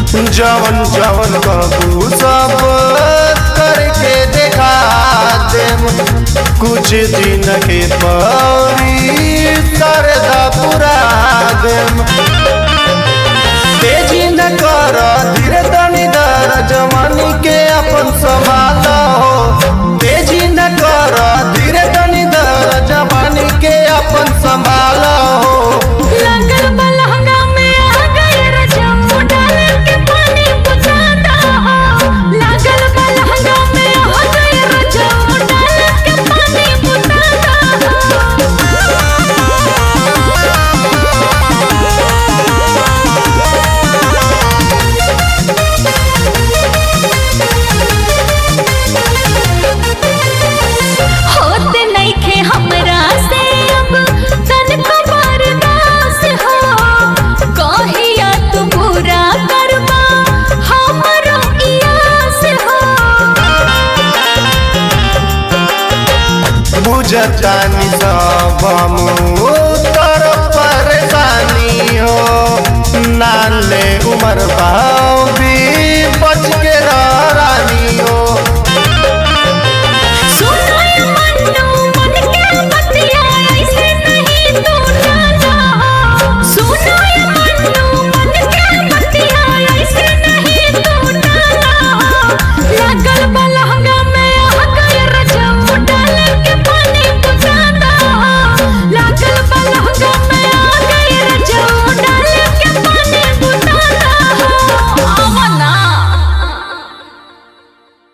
जवन जवन कबू सब करके देखा देम कुछ दिन के पौरी सरदा पुरा देम तेजी न कर धीरे तनी दर जवानी के अपन संभाल हो तेजी न कर धीरे तनी दर जवानी के अपन संभाल हो लागल बलहंगा में आ गए रजम डाल के पानी बुझाता हो लागल बलहंगा में आ गए रजम डाल के पानी बुझाता होत नइखे हमरा से अब तनको बर्दाश्त हो कहिया तू पूरा करबा हमरो इयास हो बुझतानी सब हम तर परेशानी हो नाले उमर बा